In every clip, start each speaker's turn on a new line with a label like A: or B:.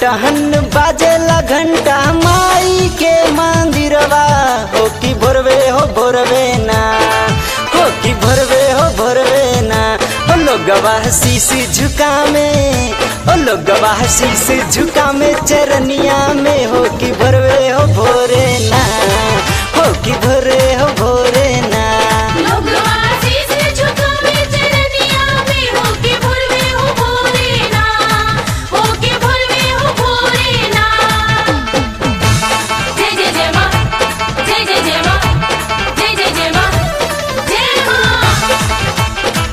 A: टहन बाजेला घंटा माई के मंदिरवा हो कि भोरवे हो भोरवे ना हो कि भोरवे हो भोरवे ना हो लोगवा शीश झुका में हो लोगवा शीश झुका में चरनिया में हो कि भोरवे हो भोरे ना हो कि भोरे हो भोरे ना
B: लोग आशीष झुकावे चरनिया में होके भोरवे हो भोरे ना होके भोरवे हो भोरे ना जय जय जय माँ जय जय जय माँ जय जय जय माँ जय माँ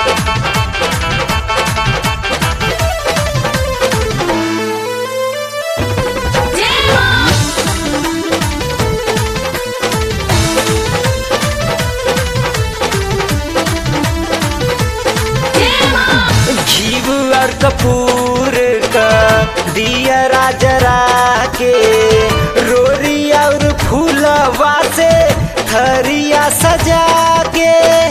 B: जय माँ जय माँ
A: घीव और कपूर का दिया राजरा के रोरी और फूलवा से थरिया सजा के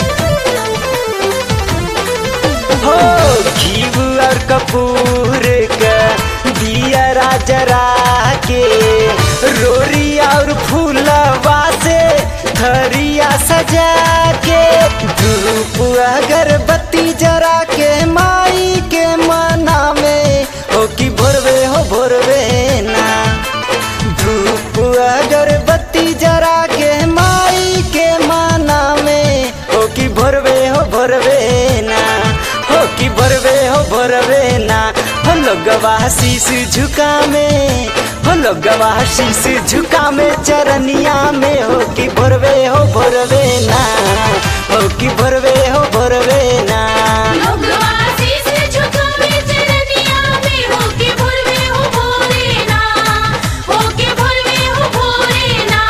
A: हो घीव और कपूर का दिया राजरा के रोरी और फूलवा से थरिया सजा के धूप अगरबत्ती जरा के माई के मना में हो कि भोरवे हो भोरवे ना धूप अगरबत्ती जरा के माई के माना में हो कि भोरवे हो भोरवे ना हो कि भोरवे हो भोरवे ना हो लोगवा शीश झुका में हो लोगवा शीश झुका में चरनिया में हो कि भोरवे हो भोरवे ना हो कि भोरवे हो भोरवे ना
B: लोग आशीष झुकावे चरनिया में होके भोरवे हो भोरे ना होके भोरवे हो भोरे ना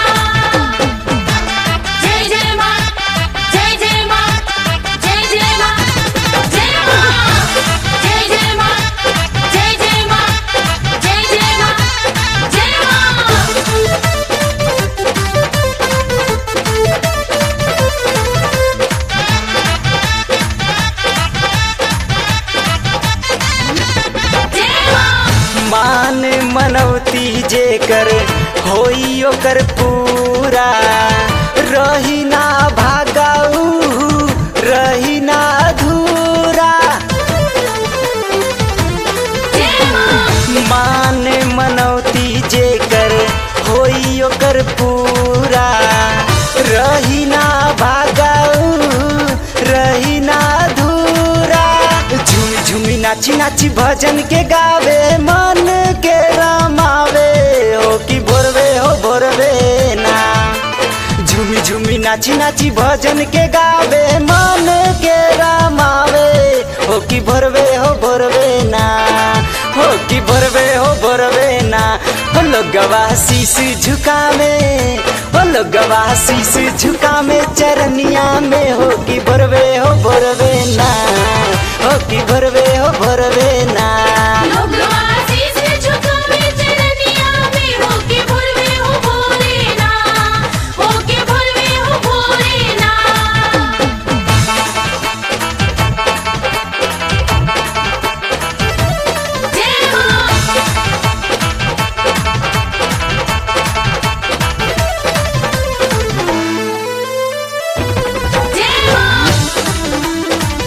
B: जय जय माँ जय जय माँ जय जय माँ जय माँ जय जय माँ जय जय माँ जय जय माँ जय माँ जय माँ
A: मान मनौती जे कर होई ओकर पूरा रही ना भागाऊ रही ना अधूरा
B: जय माँ
A: मान मनौती जे कर होई ओकर पूरा रही ना भागाऊ रही ना अधूरा झूमी झूमी नाची नाची भजन के गावे मन के रमावे हो कि भोरवे हो भोरवे ना झूमी झूमी नाची नाची भजन के गावे मन के रमावे हो कि भोरवे हो भोरवे ना हो कि भोरवे हो भोरवे ना हो लोगवा शीश झुकावे हो लोगवा शीश झुकावे चरनिया में हो कि भोरवे हो भोरवे ना हो कि भोरवे हो भोरवे ना
B: लोग आशीष झुकावे चरनिया में होके भोरवे हो भोरे ना होके भोरवे हो भोरे ना जय माँ जय माँ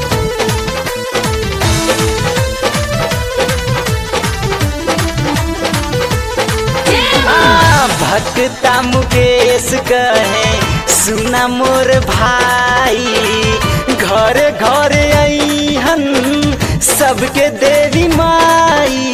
B: जय माँ
A: आ, भक्ता मुकेश कहे सुना मोर भाई घर घर अहन सबके देवी माई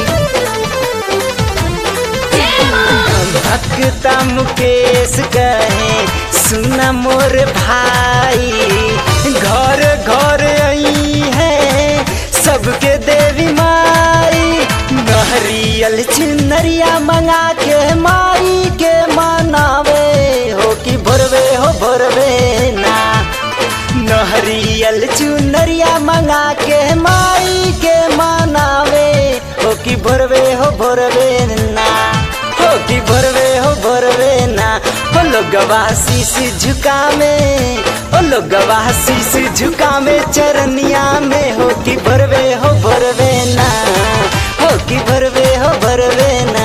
B: जय माँ
A: भक्ता मुकेश कहे सुना मोर भाई घर घर आई है सबके देवी माई नहरियल चुनरिया मंगा के माई के मनावे हो कि भोरवे हो भोरवे ना नहरियल चुनरिया मंगा के माई के मनावे हो कि भोरवे हो भोरवे ना हो कि भोरवे हो भोरवे ना हो लोगवा शीश झुका में हो लोगवा शीश झुका में चरनिया में हो कि भोरवे हो भोरवे ना हो कि भरवे हो भरवे ना